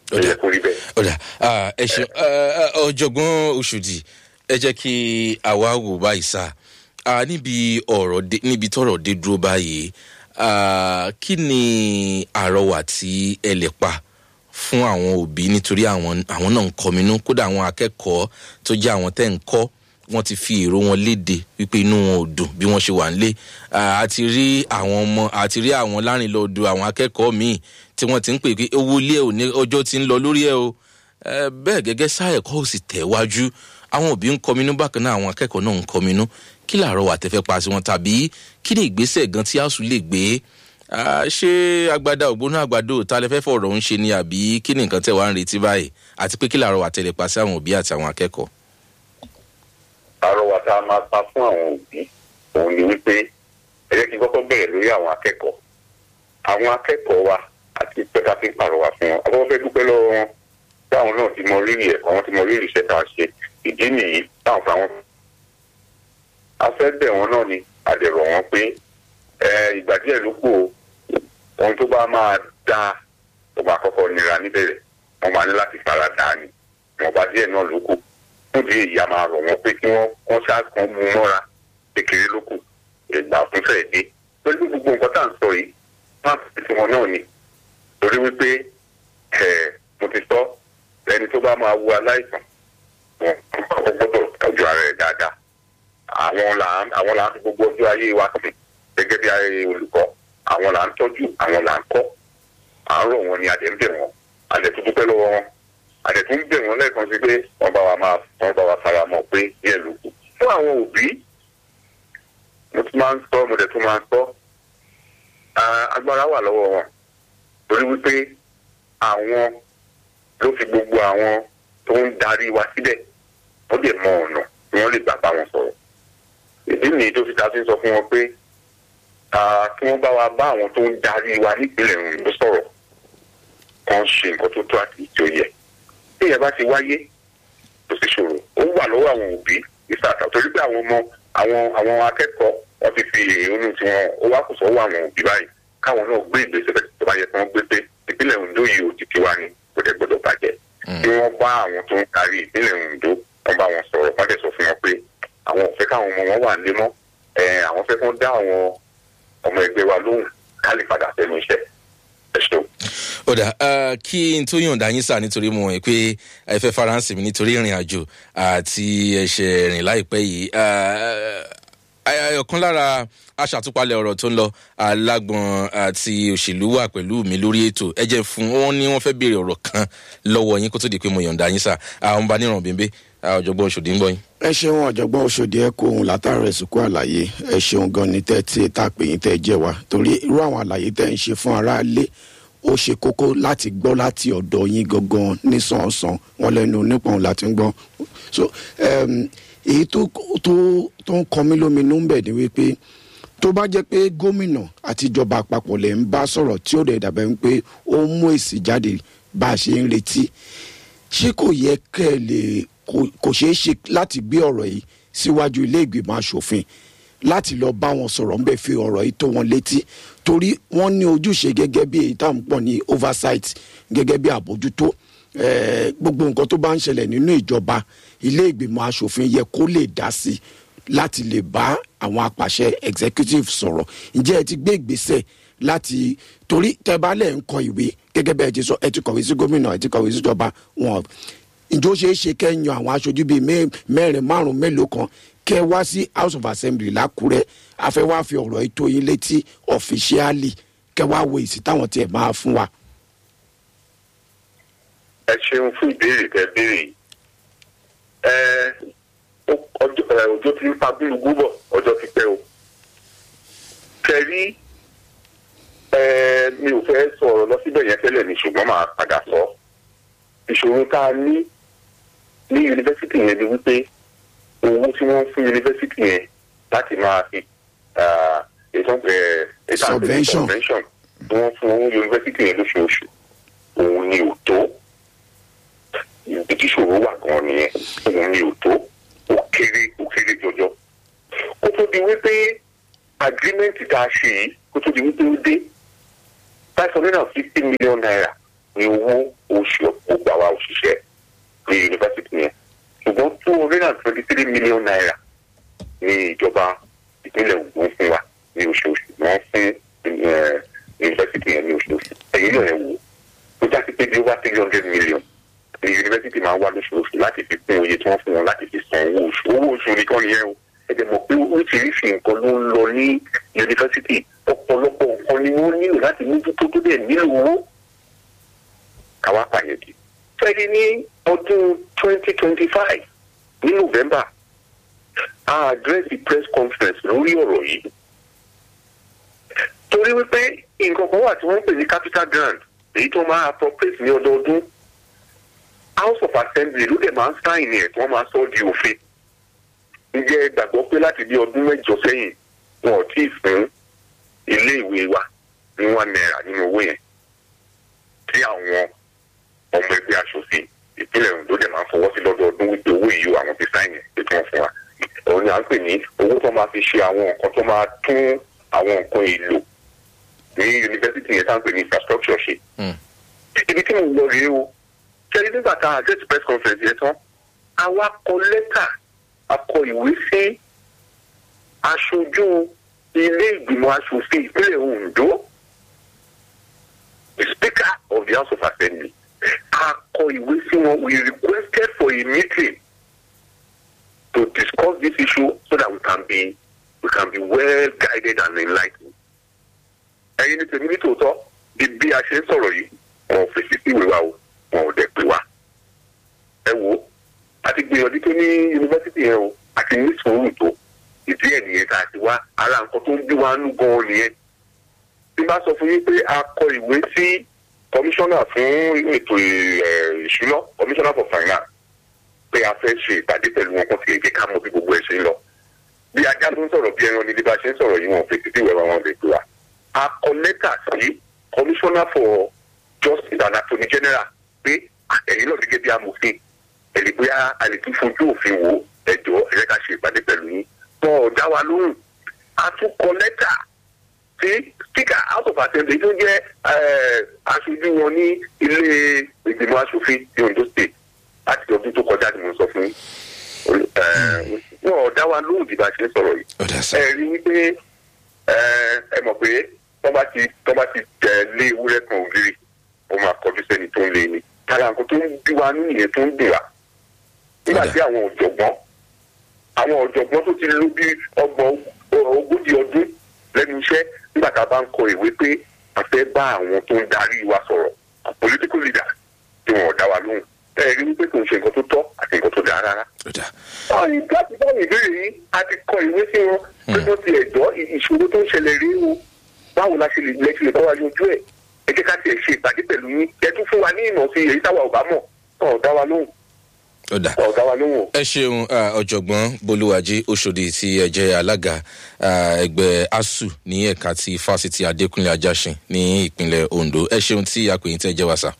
ó yẹ kó rí bẹ́ẹ̀. ọ̀dà ẹ ṣe ọ̀jọ̀gbọ́n oṣòdì ẹ jẹ́ kí àwa wò báyìí sá níbi ọ̀rọ̀ níbi tọ̀rọ̀ dé dúró báyìí kí ni àrọwà tí ẹ lè pa fún àwọn òbí nítorí àwọn àwọn náà ń kọminú kódà àwọn akẹ́kọ̀ọ́ tó jẹ́ àwọn tẹ́ ń kọ́ wọ́n ti fi èrò wọn léde wípé inú wọn ò dùn bí wọ́n ṣe wà nílé àti rí àwọn ọmọ àti rí àwọn lárìnlọ́dọ̀ àwọn akẹ́kọ̀ọ́ míì tí wọ́n ti ń pè pé owó ilé ò ní ọjọ́ ti ń lọ lórí ẹ̀ o bẹ́ẹ̀ gẹ́gẹ́ sáà ẹ̀kọ́ ò sì tẹ̀ wájú àwọn òbí ń kọminú bákan náà àwọn akẹ́kọ̀ọ́ náà ń kọminú kí làárọ̀ wà tẹ́fẹ́ pa sí wọn tàbí kí ni ìgbésẹ̀ gan tí àṣù lè gbé ṣé agbada ògbóná àgbàdo ta lẹ fẹ́ fọ̀rọ̀ ń ṣe ni àbí kí ni nǹkan tẹ̀ wá ń retí báyìí àti pé kí làárọ̀ wà tẹ̀lé pa sí àwọn òbí àti àwọn akẹ́kọ̀ọ́. àrọwà tá a máa pa fún àwọn òbí òun ni wípé ẹ jẹ́ kí n kọ́kọ́ bẹ̀rẹ̀ lórí àwọn akẹ́kọ̀ọ́ àwọn akẹ́kọ̀ọ́ wa àti pẹ́ká fi ń pàrọwà fún wọn àkọ́kọ́ fẹ́ dúpẹ́ lọ́wọ́ wọn táwọn náà ti mọ rírì ẹ̀kọ́ wọn ti mọ rírì iṣẹ́ tá a ṣe ìdí nìyí táwọn fún àwọn. a fẹ́ bẹ̀ wọ́n náà ni a lè rọ̀ wọ́n pé ìgbà díẹ̀ ló kù o ohun tó bá máa dáa tó máa kọ́kọ́ nira níbẹ̀rẹ̀ wọ́n máa ní láti fara dà á ni ìwọ̀nba díẹ̀ náà ló kù fún ìdí èyí a máa rọ̀ wọ́n pé kí wọ́n wọ́n ṣáà kan mú mọ́ra kékeré ló kù ìgbà fún fẹ́ẹ̀ dé pẹ̀lú gbogbo nǹkan tá à ń sọ yìí wọ́n á fi tiwọn náà ni torí wípé mo ti sọ ẹni tó bá máa wo aláìsàn wọn kọ́kọ́ gbọ́dọ̀ tọ́jú ara rẹ̀ dáadáa àwọn là ń àwọn là ń fi gbogbo ọjọ́ ayé wa sí gẹ́gẹ́ bí ayé olùkọ́ àwọn là ń tọ́jú àwọn là ń kọ́ à ń rọ̀ wọn ni adẹ̀ ń bẹ̀ wọ́n adẹ̀ tó dúpẹ́ lọ́wọ́ wọn adẹ̀ tó ń bẹ̀ wọ́n lẹ́ẹ̀kan sí pé wọ́n bá wa máa wọ́n bá wa fara mọ́ pé díẹ̀ ló kù fún àwọn òbí mo tún máa ń sọ mo dẹ̀ tún máa ń sọ agbára wà lọ́wọ́ wọn torí wípé àwọn ló fi gbogbo àwọn tó ń darí wa síbẹ̀ wọ́n lè mọ ọ̀nà tí wọ́n lè gbà bá wọn sọ̀rọ̀ ìdí nìyí tó fi ta sí sọ fún wọn pé kí wọ́n bá wa bá àwọn tó ń darí wa nípìnlẹ̀ òyìnbó sọ̀rọ̀ kan ṣe nǹkan tó tó àti tí ó yẹ tí ìyẹn bá ti wáyé kò sí ṣòro ó wà lọ́wọ́ àwọn òbí ìsàtà torí pé àwọn ọmọ àwọn àwọn akẹ́kọ̀ọ́ wọ́n ti fi èrònú tí wọ́n ó wá kò sọ́wọ́ àwọn òbí báyìí káwọn náà gbé ìgbésẹ̀ tó bá yẹ kí wọ́n gbé pé ìpínlẹ̀ Ondo yìí ò ti ti wá ní kò dẹ̀ gbọ́dọ̀ bàjẹ́ kí wọ́n bá àwọn tó ń kárí ìpínlẹ̀ Ondo wọ́n bá wọn sọ̀rọ̀ wọ́n dẹ̀ sọ fún wọn pé àwọn ò fẹ́ káwọn ọmọ wọn wà nílé mọ́ àwọn fẹ́ kán dá àwọn ọmọ ẹgbẹ́ wa lóhùn ká lè padà sẹ́nu iṣẹ́ ẹ ṣeun. ó dà kí n tó yọ̀ǹda yín sà nítorí mo mọ̀ pé ẹ fẹ́ faransé mi nítorí ìrìn àjò àti ẹ̀ṣẹ̀ rìn láìpẹ́ yìí ọ̀kan lára aṣàtúpalẹ̀ ọ̀rọ̀ tó ń lọ alágbọ̀n àti òṣèlú wà pẹ̀lú mi lórí ètò ẹ jẹ́ fún wọn ní wọ́n fẹ́ béèrè ọ̀rọ̀ kan lọ́wọ́ yín kó tó di pé mo yọ̀ǹda yín sà àwọn bá níràn bíbí ọ̀jọ̀gbọ́n Òṣòdì ń gbọ́ yín. ẹ ṣeun ọ̀jọ̀gbọ́n Òṣòdì ẹ kó ohun látàrọ ẹ̀sìnkú àlàyé ẹ ṣeun gan ni tẹ́ tí tá a pè yín tẹ́ jẹ́ wa torí irú àwọn àlàyé tẹ́ ń ṣe fún aráalé ó ṣe kókó láti gbọ́ láti ọ̀dọ̀ yín gangan nísànsán wọn lẹ́nu nípọn láti ń gbọ́ so èyí tó tó tó ń kọ mí lóminú ń bẹ̀ ni wípé tó bá jẹ́ pé gómìnà àti ìjọba àpapọ̀ lè ń bá sọ̀rọ̀ tí ó dẹ̀ dàbẹ̀ ń pé ó ń mú èsì jáde bá a ṣe ń retí ṣé kò yẹ kẹ́ ẹ lè kò ṣeé ṣe láti gbé ọ̀rọ̀ yìí síwájú ilé ìgbìmọ̀ asòfin láti lọ bá wọn sọ̀rọ̀ ń bẹ̀ fi ọ̀rọ̀ yìí tó wọn létí torí wọ́n ní ojúṣe gẹ́gẹ́ bí èyí táwọn pọ̀ ní oversight gẹ́gẹ́ bí àbójútó gbogbo nǹkan tó bá ń ṣẹlẹ̀ nínú ìjọba ilé ìgbìmọ̀ asòfin yẹ kó lè dá sí láti lè bá àwọn apàṣẹ executive sọ̀rọ̀ ǹjẹ́ ẹ ti gbé ìgbésẹ̀ láti torí tẹ́ bá lẹ̀ ń kọ ìwé gẹ́gẹ́ bẹ́ẹ̀ ti sọ ẹ ti kọ̀wé sí gómìnà ẹ ti kọ̀wé síjọba wọn ǹjọ́ ṣeé ṣe kẹ́yìn àwọn aṣojú bíi mẹ́rin márùn-ún mélòó kan kẹ́ wá sí house of assembly lákúrẹ́ afẹ́ wá fi ọ̀rọ̀ ètò yín létí ọ̀fíṣíálì kẹ́ wá wo èsì táwọn tiẹ̀ máa fún wa. ẹ ṣeun fún ìbéèrè tẹ́ béèrè yìí ọjọ́ tí ń pa bílùú bọ̀ ọjọ́ ti pẹ́ o kẹrí mi ò fẹ́ sọ̀rọ̀ lọ síbẹ̀ yẹn tẹ́lẹ̀ ní ṣùgbọ́n màá padà sọ ìṣòro tá a ní ní yunifásitì yẹn ni wípé owó tí wọ́n fún yunifásitì yẹn láti máa fi Subvention. subvention tí wọ́n fún yunifásitì yẹn lóṣooṣù òun ni ò tó ibi tí ìṣòro wà gan nìyẹn òun ni ò tó ó kéré ó kéré jọjọ kó tó di wípé agreement tá a ṣe yìí kó tó di wípé ó dé five hundred and fifty million naira ní owó oṣù gbogbo àwa òṣìṣẹ́ ní yunifásitì yẹn ṣùgbọ́n two hundred and twenty three million naira ní ìjọba ìpínlẹ̀ Ògùn fún wa ní oṣooṣù wọ́n fún eh, yunifásitì yẹn ní oṣooṣù ẹ̀yìn náà ẹ̀ wò ó já sí pé bí over three hundred million ní yunifásitì máa ń wá lóṣooṣù láti fi kún oye tí wọ́n fún wọn láti fi san owó oṣù owó oṣù nìkan nìyẹn o ẹ̀jẹ̀ mọ̀ pé oríṣiríṣi nǹkan ló ń lọ ní yunifásitì ọ̀pọ̀lọpọ̀ nǹkan ni wọ́n nílò láti mójútó tó dẹ̀ nílò owó káwá pàyẹ̀dì. fẹ́ẹ́rì ní ọdún twenty twenty five ní november a address the press conference lórí ọ̀rọ̀ yìí torí wípé nǹkan kan wà tí wọ́n ń pè ní capital grant èyí tó máa appropriate ní ọdọọdún house of assembly ló dẹ̀ máa ń sáìn ẹ̀ tí wọ́n máa sọ ọ́ di òfin ǹjẹ́ ẹ gbàgbọ́ pé láti bí ọdún mẹ́jọ sẹ́yìn wọn ò tíì fún ilé ìwé wa ní one naira nínú owó yẹn tí àwọn ọmọ ẹgbẹ́ aṣòfin ìpínlẹ̀ Ondo dẹ̀ máa ń fọwọ́ sí lọ́dọọdún wípé owó yìí àwọn ti sáìn ẹ̀ pé kí wọ́n fún wa òun ni à ń pè ní owó tó máa fi ṣe àwọn nǹkan tó máa tún àwọn nǹkan èlò ní yunifásitì yẹn tá à ń pè ní infrastructure ṣe Mm. ibi tí mo lọ rèé o ṣẹ́ni nígbà tá a address press conference yẹn tán a wá kọ lẹ́tà a kọ ìwé sí aṣojú ilé ìgbìmọ̀ aṣòfin ìpínlẹ̀ Ondo the speaker of the house of assembly a kọ ìwé sí wọn we requested for a meeting to discuss this issue so that we can be we can be well guided and enlightened. ẹ̀yin ní tèmi ní tòótọ́ bí bí a ṣe ń sọ̀rọ̀ yìí wọn ò fèsì sí ìwé wa o wọn ò dẹ̀ pè wá. ẹ wo a ti gbìyànjú tó ní yunifásitì yẹn o a ti ní sùúrù tó ìdí ẹ̀ nìyẹn tá a ti wá ara nǹkan tó ń bí wa nú gan-an nìyẹn. bí bá sọ fún yín pé a kọ ìwé sí kọmíṣánná fún ètò ẹ̀, ìṣúná kọmíṣánná for finance pé a fẹ́ ṣe ìpàdé pẹ̀lú wọn kó ti èké ká mọ bí gbogbo ẹ̀ ṣe ń lọ. bí ajá tó ń sọ̀rọ̀ bí ẹran ni bí a ṣe ń sọ̀rọ̀ yìí wọn ò fèsì sí ìwé wa wọn lè gbé wa. a kọ lẹ́tà sí commissioner for justice and attorney general pé ẹ̀yin náà gẹ́gẹ́ bí amòfin ẹ̀lẹ́ bóyá a lè tún fojú òfin wo ẹ̀jọ́ ẹ̀rẹ́ ká ṣe ìpàdé pẹ̀lú yín. wọn ò dá wa lóhùn a tún kọ lẹ́tà sí speaker house of assembly tó jẹ́ eh, aṣojú wọn ní ilé ìgbìmọ̀ aṣòfin ní Ondo state láti ọdún tó kọjá ni mo sọ fún yín. Eh, wọn ò dá wa lóhùn bí bá ṣe ń sọ̀rọ̀ yìí ó dà sá ẹ rí wípé ẹ ẹ mọ̀ pé tọ́ bá ti tọ́ bá ti tẹ̀ lé ewúrẹ́ kan ògiri ó máa kọjú sẹ́ni tó ń lé ni tára nǹkan tó ń bí wa nínú ìyẹn tó ń dùn wá nígbà tí àwọn ọ̀jọ̀gbọ́n àwọn ọ̀jọ̀gbọ́n tó ti lò bí ọgbọ̀n ogójì ọdún lẹ́nu iṣẹ́ nígbà tá a bá ń kọ ìwé pé a fẹ́ bá àwọn tó ń darí wa sọ̀rọ̀ political leaders tí wọn ò dá wa lóhùn ẹ rí wípé kò ń ṣe nǹkan tó tọ́ àti nǹkan tó dáa rárá ó dà báyìí láti báyìí ìbéèrè yìí a ti kọ ìwé sí wọn pé wọ́n ti ẹ̀jọ́ ìṣòro tó ń ṣẹlẹ̀ rí o báwo la ṣe lè lẹ́sìn lè bá wa yanjú ẹ̀ ẹ jẹ́ ká tiẹ̀ ṣe ìpàdé pẹ̀lú yín ẹ tún fún wa ní ìmọ̀ sí èyí táwa ò bá mọ̀ ọ̀ dá wa lóhùn ó dà. ọ̀ dá wa lóhùn o. ẹ ṣeun ah, ọ̀jọ̀gbọ́n bolúwàjí oṣòdì tí ẹ jẹ́ alága ah, ẹgbẹ́ asu ní ẹ̀ka ti fásitì adékúnlé ajásin ní ìpínlẹ̀ ondo ẹ ṣeun tí akọ̀yìn tẹ́ jẹ́ wá sá.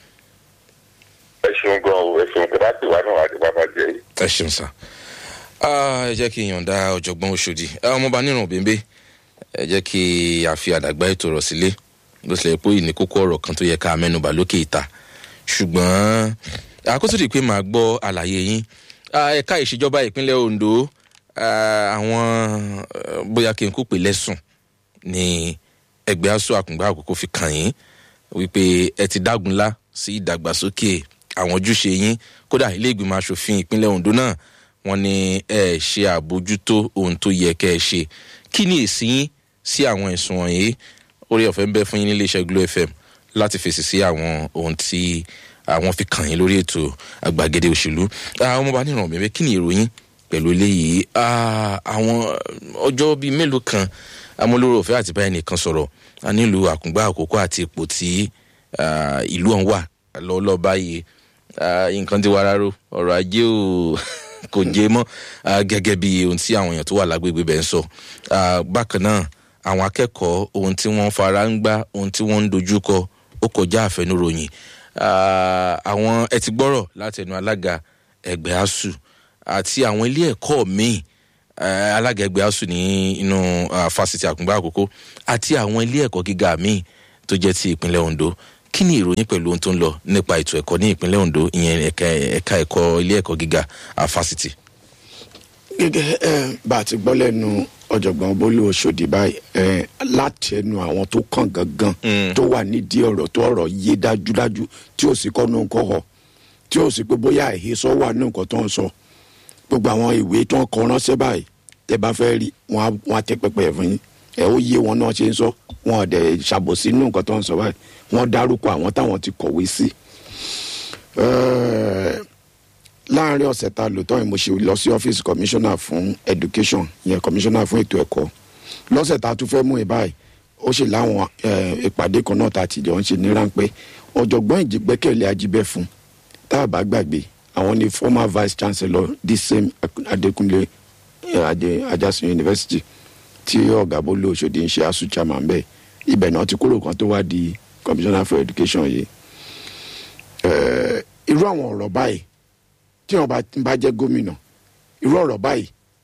ẹ ṣeun gan o ẹ ṣeun tẹ́lá tí wà náà àti bàbá jẹ yìí. ẹ ṣeun sá. Ah, ẹ jẹ́ kí n yọ̀ǹda ọ̀jọ̀gbọ́n oṣòdì Ah, ọmọọba nírun bèbè ẹ jẹ́ kí a fi àdàgbà ètò rọ̀ sílé bó tilẹ̀ pé ìní kókó ọ̀rọ̀ kan tó yẹ ká mẹ́nubà lókè ìta ṣùgbọ́n àkóso di pé màá gbọ́ àlàyé yín Ah, ẹ̀ka ìṣèjọba ìpínlẹ̀ ondo ah, àwọn eh, bóyá kí n kó pè lẹ́sùn ní ẹgbẹ́ aṣọ àkùngbà àkókò fi kàn yín wípé ẹ ti dágunlá sí ìdàgbàsókè àwọn ojúṣe yín kódà ilé ìgbìmọ̀ asòfin ìpínlẹ̀ ondo náà wọ́n ní ẹ ṣe àbójútó ohun tó yẹ kẹ́ ẹ ṣe kí ni èsì yín sí àwọn ẹ̀sùn wọ̀nyí orí ọ̀fẹ́ ń bẹ fún yín nílé iṣẹ́ glo fm láti fèsì sí àwọn ohun tí àwọn fi kàn yín lórí ètò àgbàgede òṣèlú àwọn ọmọọba níràn bẹ̀rẹ̀ kí ni ìròyìn pẹ̀lú eléyìí Ah, àwọn ọjọ́ bíi mélòó kan amúlòrò ọ̀fẹ́ àti báyìí nìkan sọ̀rọ̀ a nílùú àkùngbà àkókò àti ipò tí ah, ìlú ọ̀hún wà lọ́wọ́lọ́wọ́ báyìí Ah, nǹkan ti wá rárá ọ̀rọ̀ ajé ò kò jẹ mọ́ ah, gẹ́gẹ́ bí ohun tí àwọn èèyàn tó wà lágbègbè bẹ́ẹ̀ ń sọ Ah, bákan náà àwọn akẹ́kọ̀ọ́ ohun tí wọ́n fara ń gbá ohun tí wọ́n ń dojú kọ ó kọjá àfẹnuròyìn Ah, àwọn ẹ ti gbọ́rọ̀ láti ẹnu alága ẹgbẹ́ asuu àti àwọn ilé ẹ̀kọ́ míì eh, alága ẹgbẹ́ asuu ní inú ah, fásitì àkùngbà àkókò àti àwọn ilé ẹ̀kọ́ gíga míì tó jẹ́ ti ìpínlẹ̀ ondo kí ni ìròyìn pẹ̀lú ohun tó ń lọ nípa ètò ẹ̀kọ́ ní ìpínlẹ̀ ondo ìyẹn ẹ̀ka ẹ̀ka ẹ̀kọ́ ilé ẹ̀kọ́ gíga ah, fásitì. gẹ́gẹ́ ẹ bá a ti gbọ́ lẹ́nu ọ̀jọ̀gbọ́n bólú oṣòdì báyìí ẹ láti ẹnu àwọn tó kàn gangan Mm. tó wà nídìí ọ̀rọ̀ tó ọ̀rọ̀ yé dájúdájú tí ò sí kọ́nù nǹkan họ tí ò sí pé bóyá àhesọ wà ní nǹkan tó ń sọ gbogbo àwọn ìwé tó ń kọ ránṣẹ́ báyìí tẹ bá fẹ́ rí wọn á- wọn á tẹ pẹpẹ ẹ̀ fún yín ẹ ó yé wọn náà ṣe ń sọ wọn ò dẹ̀ ṣàbòsí nínú nǹkan tó ń sọ báyìí wọn dárúkọ àwọn táwọn ti kọ̀wé sí. Ẹ́ẹ̀, láàrin ọ̀sẹ̀ ta lò tán yìí mo ṣe lọ sí ọ́fíìsì commissioner fún education yẹn commissioner fún ètò ẹ̀kọ́ lọ́sẹ̀ ta tún fẹ́ mú ẹ báyìí ó ṣe láwọn eh, ìpàdé kan náà ta ti jọ ń ṣe ní ráńpẹ́ ọ̀jọ̀gbọ́n ìjìgbẹ́kẹ̀lé ajíbẹ́ fún tá a bá gbàgbé àwọn ni former vice chancellor this same adekunle eh, Ade- ajasin university tí ọ̀gá bólú òṣòdì ń ṣe asu chairman bẹ́ẹ̀ ibẹ̀ náà ti kúrò kan tó wá di commissioner for education yìí Eh, irú àwọn ọ̀rọ̀ báyìí tí wọn bá bá jẹ́ gómìnà irú ọ̀rọ̀ báyìí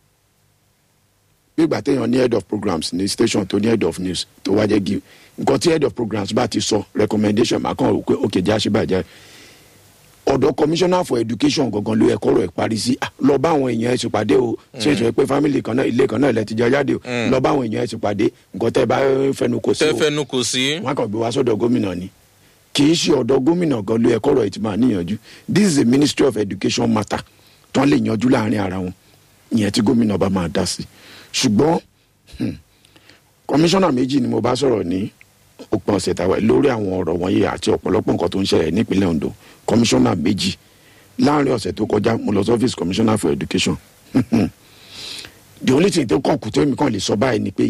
gbígbà téèyàn ní head of programs ní station tó ní head of news tó wá jẹ́ give nǹkan tí head of programs bá ti sọ recommendation máa kàn òkè òkè jẹ́ àṣìbàjẹ́ ọ̀dọ̀ commissioner for education gangan ló yẹ kọ́rọ̀ ẹ̀ parí sí Ah, lọ bá àwọn èèyàn ẹ̀ ṣèpàdé o ṣe é ṣe pé family kan náà ilé kan náà ilẹ̀ ti jẹ jáde o lọ bá àwọn èèyàn ẹ̀ ṣèpàdé nǹkan tẹ́ ẹ bá fẹnu kò sí o tẹ́fẹ́nu kò sí. wọn kàn gbé wá sọ́dọ̀ gómìnà ni kì í ṣe ọ̀dọ̀ gómìnà gan ló yẹ kọ́rọ̀ ẹ̀ ti máa níyànjú this is a ministry of education matter tán lè yanjú láàrin ara wọn ìyẹn tí gómìnà bá máa dá sí ṣùgbọ́n hmm, kọmíṣánná méjì ni mo bá sọ̀rọ̀ ní òpin ọ̀sẹ̀ tàwa lórí àwọn ọ̀rọ̀ wọ̀nyí àti ọ̀pọ̀lọpọ̀ nǹkan tó ń ṣẹlẹ̀ nípínlẹ̀ ondo kọmíṣánná méjì láàrin ọ̀sẹ̀ tó kọjá mo lọ sí ọ́fíìsì commissioner for education the only thing tó kàn kù tó èmi kàn lè sọ báyìí ni pé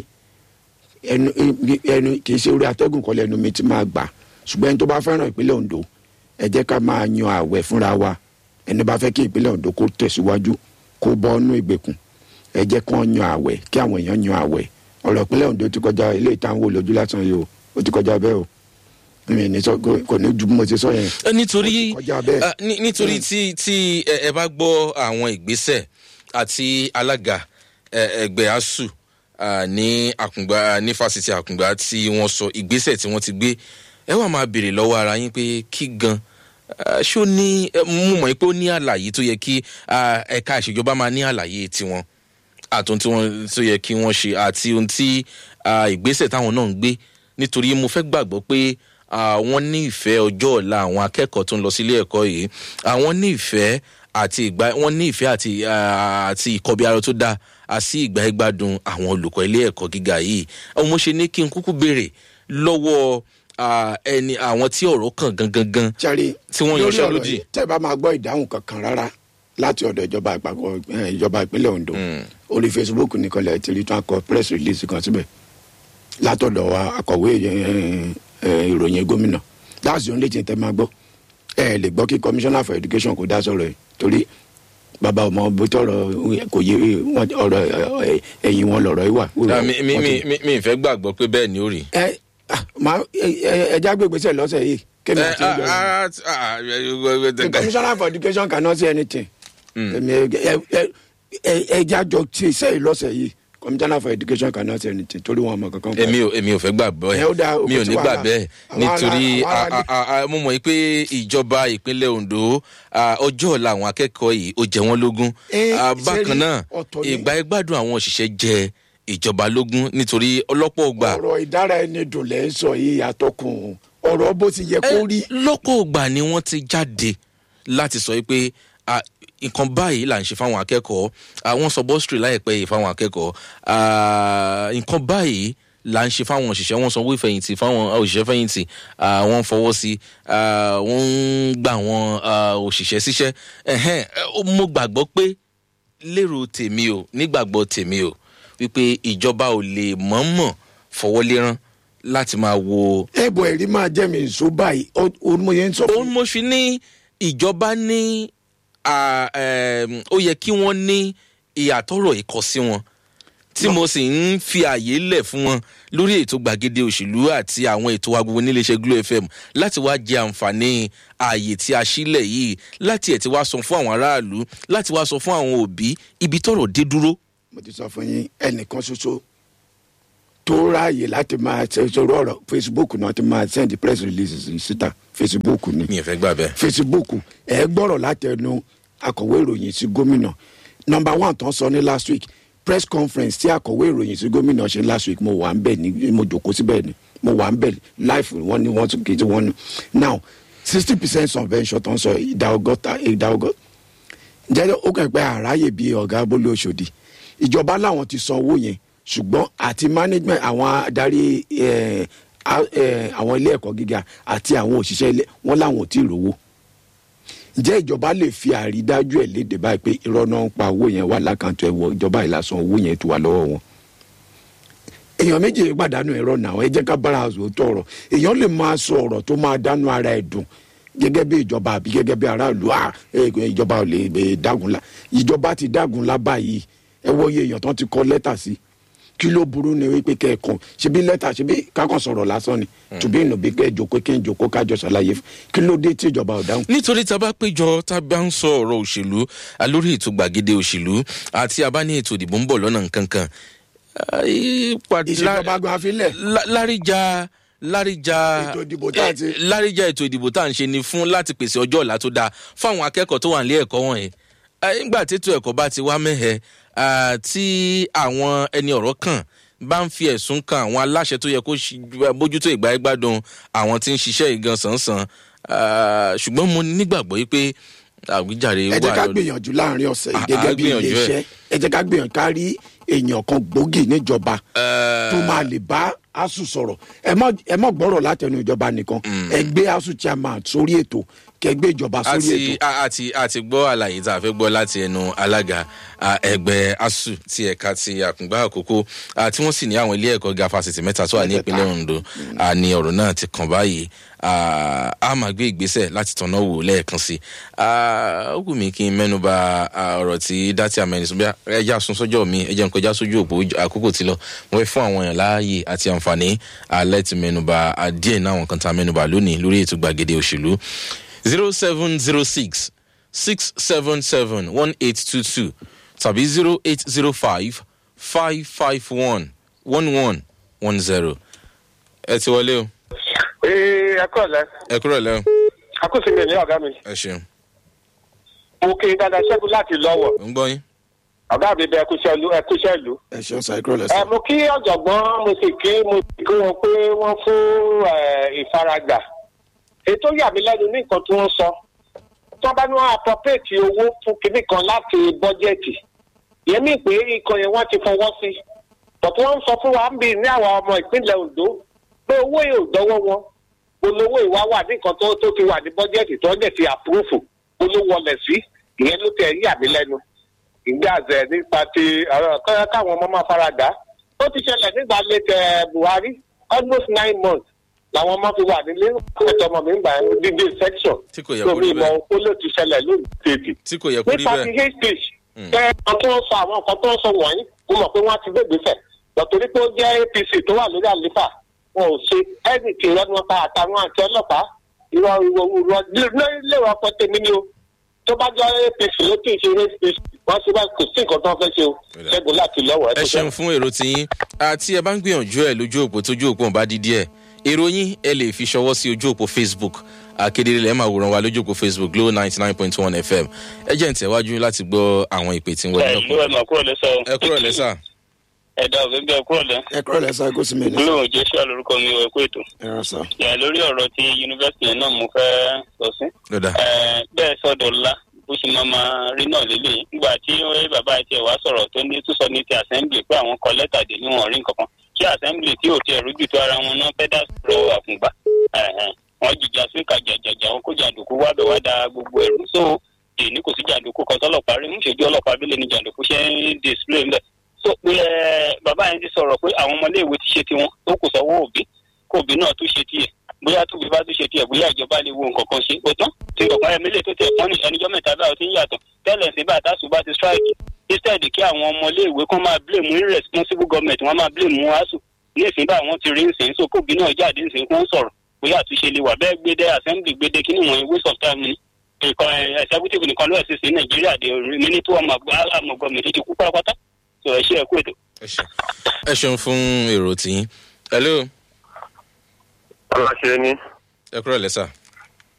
ẹnu ẹnu kì í ṣe orí atẹ́gùn kọ́lẹ̀ ẹnu mi ti máa gbà ṣùgbọ́n ẹni tó bá fẹ́ràn ìpínlẹ̀ ondo ẹ jẹ́ ká máa yan àwẹ̀ fúnra wa ẹni bá fẹ́ kí ìpínlẹ̀ ondo kó tẹ̀síwájú kó bọ́ nú ìgbèkùn ẹ jẹ́ kán yan àwẹ̀ kí àwọn èèyàn yan àwẹ̀ ọ̀rọ̀ ìpínlẹ̀ ondo ti kọjá ilé ìtàn wò lójú lásán yìí o ó ti kọjá bẹ́ẹ̀ o mi ní sọ kò ní ju bí mo ti sọ yẹn Eh, nítorí Ó ti kọjá bẹ́ẹ̀. ah, ní- nítorí tí tí ẹ ẹ bá gbọ́ àwọn ìgbésẹ̀ àti alága eh, ẹgbẹ́ asuu ah, ní àkùngbà ní fásitì àkùngbà tí wọ́n sọ ìgbésẹ̀ tí wọ́n ti gbé ẹ wà máa béèrè lọ́wọ́ ara yín pé kí gan ah, ṣó ní eh, mo mọ̀ pé ó ní àlàyé tó yẹ kí ah, ẹ̀ka ìṣèjọba máa ní àlàyé tiwọn àtúntò tí wọ́n tó yẹ kí wọ́n ṣe àti ohun tí ah, ìgbésẹ̀ táwọn náà ń gbé nítorí mo fẹ́ gbàgbọ́ pé ah, wọ́n ní ìfẹ́ ọjọ́ ọ̀la àwọn akẹ́kọ̀ọ́ tó ń lọ sílé ẹ̀kọ́ yìí àwọn ní ìfẹ́ àti ìgbà wọ́n ní ìfẹ́ àti ah, àti ìkọbi ara tó dáa àti ìgbà ìgbádùn àwọn olùkọ́ ilé ẹ̀kọ́ gíga yìí àwọn mo ṣe ní kí n kúkú béèrè lọ́wọ́ ah, ẹni àwọn tí ọ̀rọ̀ kàn gangan gan sáré Tí wọ́n lórí yanṣẹ́ ọ̀rọ̀ lódì. yìí, tẹ́ ẹ bá máa gbọ́ ìdáhùn kankan rárá láti ọ̀dọ̀ ìjọba àpapọ̀ eh, ìjọba ìpínlẹ̀ ondo orí facebook nìkan lẹ̀ ti rí tán kọ press release kan síbẹ̀ látọ̀dọ̀ wa akọ̀wé eh, eh, ìròyìn gómìnà that's the only thing tẹ́ máa gbọ́ ẹ lè gbọ́ kí commissioner for education kò dá sọ̀rọ̀ yìí torí bàbá ọmọ bó tọrọ kò yé wọn ọ̀rọ̀ eh, ẹ̀yìn wọn lọ̀rọ̀ yìí wà. Ah, mi mi mi mi- mi ì fẹ́ gbàgbọ́ pé bẹ́ẹ̀ ni ó rí. ẹ ah, máa ẹ ẹja gbégbèsè lọ́sẹ̀ yìí kémi Eh, àti ìjọba ah, ah, ah, the commissioner for education cannot say anything. Èmi, ẹ- ẹ- ẹ- ẹ- ẹja jọ ṣe iṣẹ́ yìí lọ́sẹ̀ yìí commissioner for education cannot say anything torí wọn mọ kankan. pa ẹ̀. èmi ò èmi ò fẹ́ gbà bẹ́ẹ̀ Ẹ ó dáa, mi ò kò sí ní gbà wàhálà. bẹ́ẹ̀ Àwọn nítorí ará- àwọn a- ará- a- a- mo mọ̀ pé ìjọba ìpínlẹ̀ ondo ah, ọjọ́ ọ̀la àwọn akẹ́kọ̀ọ́ yìí ó jẹ wọ́n lógún Eh, Ah, ṣe bákan rí, náà ọ̀tọ̀ ni. ìgbà ìgbádùn àwọn òṣìṣẹ́ jẹ ìjọba lógún nítorí ọlọ́pọ̀ ọgbà ọ̀rọ̀ ìdára ẹni dùn lẹ́ ń sọ yìí àtọkùn ọ̀rọ̀ bó ti yẹ kó rí. lọ́pọ̀ ọgbà ni wọ́n ti jáde láti sọ pé ah, nǹkan báyìí là ń ṣe fáwọn akẹ́kọ̀ọ́ àwọn sọ bọ́sítírì láìpẹ́ yìí fáwọn akẹ́kọ̀ọ́ ah, nǹkan báyìí là ń ṣe fáwọn òṣìṣẹ́ wọn sanwó ìfẹ̀yìntì fáwọn òṣìṣẹ́ fẹ̀yìntì ah, wọ́n fọwọ́ sí ah, wọ́n ń gbà wọn ah, òṣìṣẹ́ síṣẹ́ Ẹ̀hẹ́n, eh, mo gbàgbọ́ pé lérò tèmi o nígbàgbọ́ tèmi o wípé ìjọba ò lè mọ̀ọ́mọ̀ fọwọ́ lérán láti máa wo ẹ̀bùn ẹ̀rí máa jẹ́ mi ìṣó báyìí ó ó mo yẹn ń sọ òun fún mo fi ní ìjọba ní à, ẹm, ó yẹ kí wọ́n ní ìyàtọ̀rọ̀ ìkọ sí wọn tí mo sì ń fi àyè lẹ̀ fún wọn lórí ètò gbàgede òṣèlú àti àwọn ètò agbègbè níléeṣẹ́ glo fm láti wá jẹ àǹfààní ààyè tí a sílẹ̀ yìí láti ẹ̀ tí wá sọ fún àwọn aráàlú láti wá sọ fún àwọn òbí ibi tọ̀rọ̀ dé dúró. mo ti sọ fún yín ẹnìkan ṣoṣo tó ráàyè láti máa ṣe sọ̀rọ̀ ọ̀rọ̀ facebook náà ti máa send press releases síta facebook ni mi ò fẹ́ gbà bẹ́ẹ̀. facebook ẹ gbọ́rọ̀ látẹnu akọ̀wé ìròyìn sí gómìnà nọmba one tán sọ ní last week press conference tí akọ̀wé ìròyìn sí gómìnà ṣe last week mo wà ń bẹ̀ ní mo jòkó síbẹ̀ ni mo wà ń bẹ̀ life wọn ni wọ́n tún kì í tí wọ́n ní now sixty percent subvention tán sọ ìdá ọgọ́ta ìdá ọgọ́ta jẹ́ ó kàn pé àráyè bíi ọ̀gá bólú ọ̀ṣọ́dì ìjọba làwọn ti san owó yẹn ṣùgbọ́n àti management àwọn adarí eh, a- eh, àwọn ilé ẹ̀kọ́ gíga àti àwọn òṣìṣẹ́ ilé wọn làwọn ò tí ì rówó ǹjẹ́ ìjọba lè fi àrídájú ẹ̀ léde báyìí pé irọ́ náà ń pa owó yẹn wà lákàntó ẹ̀wọ̀ ìjọba ìlàsàn owó yẹn tó wà lọ́wọ́ wọn èèyàn méjì pàdánù ẹ̀rọ náà ẹ jẹ́ ká bára àzò tó ọ̀rọ̀ èèyàn lè máa sọ ọ̀rọ̀ tó máa dánú ara ẹ̀ dùn gẹ́gẹ́ bí ìjọba àbí gẹ́gẹ́ bí aráàlú à ẹ, ìjọba ò lè ẹ, dágunlá ìjọba ti dágunlá báyìí ẹ wọ iye èèyàn tó ti kọ lẹ́tà sí kí ló burú ni wípé kẹ́ẹ̀kan ṣebí lẹ́tà ṣebí kákan sọ̀rọ̀ lásán ni tùbí ìnùbí kẹ́ ẹ̀ jókòó kí n jókòó kájọ ṣàlàyé fún kí ló dé tí ìjọba ò dáhùn. nítorí tá a bá péjọ tá a bá ń sọ ọ̀rọ̀ òṣèlú a lórí ètò gbàgede òṣèlú àti a bá ní ètò ìdìbò ń bọ̀ lọ́nà nkankan. ìṣèjọba gan afílẹ̀ láríjà láríjà Ètò ìdìbò tá a ti- eh, láríjà ètò ìdìbò tá à ń ṣe ni fún láti pèsè ọjọ́ ọ̀la tó dáa fáwọn akẹ́kọ̀ọ́ tó wà nílé ẹ̀kọ́ wọ̀nyí Eh, nígbà tètò ẹ̀kọ́ bá ti wá mẹ́hẹ̀ ah, tí àwọn ẹni ọ̀rọ̀ kàn bá ń fi ẹ̀sùn kan àwọn aláṣẹ tó yẹ kó ṣi- bójútó ìgbà ẹgbàdùn àwọn tí ń ṣiṣẹ́ ìgan sànsàn Ah, ṣùgbọ́n mo nígbàgbọ́ yìí pé àwíjàre ẹ jẹ́ ká lórí- gbìyànjú láàrin ọ̀sẹ̀ yìí À- gẹ́gẹ́ à bí gbìyànjú ẹ̀. iléeṣẹ́ ẹ jẹ́ ká gbìyànjú ká rí èèyàn kan gbòógì níjọba Eh, tó máa lè bá asu sọ̀rọ̀ ẹ mọ̀ ẹ mọ̀ gbọ́rọ̀ látẹnu ìjọba nìkan ẹ gbé asu chairman sórí ètò kẹ gbé ìjọba sórí àti ètò a- àti àti gbọ́ àlàyé tá a fẹ́ gbọ́ láti ẹnu alága a, ẹgbẹ́ asu ti ẹ̀ka ti àkùngbà àkókò a, tí wọ́n sì ní àwọn ilé ẹ̀kọ́ ga fásitì mẹ́ta tó wà ní Mẹ́tẹ̀ẹ̀ta. ìpínlẹ̀ ondo a, ní ọ̀rọ̀ náà ti kàn báyìí a a máa gbé ìgbésẹ̀ láti tọ̀nà wò lẹ́ẹ̀kan sí i A, ó wù mí kí n mẹ́nuba a, ọ̀rọ̀ tí dátì àmẹ́rin sọ bí ẹja sun sọ́jọ́ mi ẹjẹ́ nǹkan já sójú òpó àkókò ti lọ mo fẹ́ fún àwọn èèyàn láàyè àti àǹfààní alẹ́ ti mẹ́nuba a, díẹ̀ náà àwọn kan tá a mẹ́nuba lónìí lórí ètò gbàgede òṣèlú zero seven zero six six seven seven one eight two two tàbí zero eight zero five five five one one one one zero. ẹ ti wọlé o ee ẹ kọ́ ọ̀lẹ́ ẹ kúrò lẹ́wọ̀n akúsí mi ní ọ̀gá mi ẹ ṣeun mo kí dada ṣẹ́gun láti lọ́wọ́ ń gbọ́ yín. ọ̀gá mi bẹ ẹkúṣẹ́ ìlú ẹkúṣẹ́ ìlú. ẹ ṣeun ṣàìkúrò ẹ lẹ́sẹ̀. mo kí ọ̀jọ̀gbọ́n mo sì kí mo sì kí wọn pé wọ́n fún ẹ, ìfaragbà ètò yà mí lẹ́nu ní nǹkan tí wọ́n sọ tó bá ní wọ́n appropriate owó fún kinní kan láti bọ́jẹ̀tì yẹn mí pé ikọ̀ yẹn wọ́n ti fọwọ́ sí bọ̀tún wọ́n ń sọ fún wa ń bì ní àwọn ọmọ ìpínlẹ̀ ondo pé owó yìí ò dọ́wọ́ wọn olówó ìwà wà ní nǹkan tó tó ti wà ní bọ́jẹ̀tì tó ń dẹ̀ ti àpúrúfù olówó ọlẹ̀ sí ìyẹn ló tẹ̀ yà mí lẹ́nu ìgbà àzẹ nípa ti ọ̀rọ̀ kọ́ káwọn ọmọ máa fara dà ó ti ṣẹlẹ̀ nígbà lẹ́tẹ̀ buhari almost nine months làwọn ọmọ fi wà nílé ẹ̀tọ́ ọmọ mi ń gbà dídé section tí kò yẹ tó kó bí rí ìmọ̀ bẹ́ẹ̀ ó lè ti ṣẹlẹ̀ lónìí tètè tí kò yẹ kó rí nípa ti bẹ́ẹ̀ hate speech ẹ nǹkan tó ń sọ àwọn nǹkan tó ń sọ wọ̀nyí mo mọ̀ pé wọ́n á ti gbé ìgbésẹ̀ lọ́tọ́rí pé ó jẹ́ apc tó wà lórí àlefa wọn ò ṣe ẹnì tí ìrọ́ni wọn pa àtàwọn àti ọlọ́pàá ìrọ̀ ìrọ̀ ìrọ̀ léwọ̀ ọkọ̀ tèmi ni o tó bá jẹ́ apc ló kì í ṣe hate speech wọ́n ṣe bá kò sí nǹkan tó ń fẹ́ ṣe o ṣẹ́gun láti lọ́wọ́ ẹ tó ṣeun fún èrò tiyín àti ẹ bá ń gbìyànjú ẹ lójú òpó tójú òpó ọba dídí ẹ èrò yín ẹ lè fi ṣọwọ́ sí ojú òpó facebook akédèrè lẹ́ẹ̀ máa wòran wa lójú òpó facebook glow ninety nine point one fm ẹ jẹ́ ǹtẹ̀wájú láti gbọ́ àwọn ìpè tí ń wọlé ẹ ló ẹ mọ̀ kúrò lẹ́sọ̀ ẹ kúrò lẹ́sà ẹ̀dá òfin bí ẹ kúrò lẹ́ ẹ kúrò lẹ́sẹ̀ kó sì mí lẹ́sẹ̀. gbólóhùn joshua lórúkọ mi ò ẹ̀kú ètò ẹ rà sá. ẹ̀ lórí ọ̀rọ̀ ti yunifásitì yẹn náà mo fẹ́ sọ sí lọ́dà ẹ̀ bẹ́ẹ̀ sọ́dọ̀ ńlá bó ṣe máa máa rí náà lélẹ̀ nígbà tí ó- bàbá àti ẹ̀wá sọ̀rọ̀ tó ní tó sọ ní ti assembly pé àwọn kọ lẹ́tà dé níwọ̀n rí nǹkan kan kí assembly tí ò tiẹ̀ rújú tó ara wọn náà fẹ́ dá sọ̀rọ̀ àfùngbà ẹ̀hẹ̀n. wọ́n jìjà sí kàjàjàjà wọn kó jàǹdùkú wá bẹ̀ wá da gbogbo ẹ̀rú so èyí kò sí jàǹdùkú kan tọ́lọ́pàá rí mú ṣèjú ọlọ́pàá abílẹ̀ ní jàǹdùkú ṣe ń display ńbẹ̀ so pé ẹ bàbá yẹn ti sọ̀rọ̀ pé àwọn ọmọléèwé ti ṣe tiwọn tó kù sọ́wọ́ òbí kó òbí náà tún ṣe tiẹ̀ bóyá tóbi bá tún ṣe tiẹ̀ bóyá ìjọba lè wo nǹkan kan ṣe ó tán tí ọ̀pá ẹ̀mí lè tó tẹ̀ fọ́n ní ẹnìjọ́ mẹ́ta báyọ̀ ti ń yàtọ̀ tẹ́lẹ̀ sí bàtà sùn bá ti strike instead kí àwọn ọmọléèwé kan máa blame irresponsible government wọ́n máa blame asu ní ìsìn bá wọn ti rí ìsìn so kóbi náà jáde ìsìn kó ń sọ̀rọ̀ bóyá àtúnṣe lè wà bẹ́ẹ̀ gbédé assembly gbédé kí ni wọ́n waste of time ni nǹkan ẹ̀ executive nìkan ló ẹ̀ sì sí nàìjíríà dé minute one àmọ̀ gọ́ọ̀mẹ̀ntì ti kú pátápátá so ẹ̀ ṣe ẹ̀kú ètò. ẹ ṣeun ẹ ṣeun fún èrò tiyín hello aláṣẹ ní ẹ kúrò lẹ́sà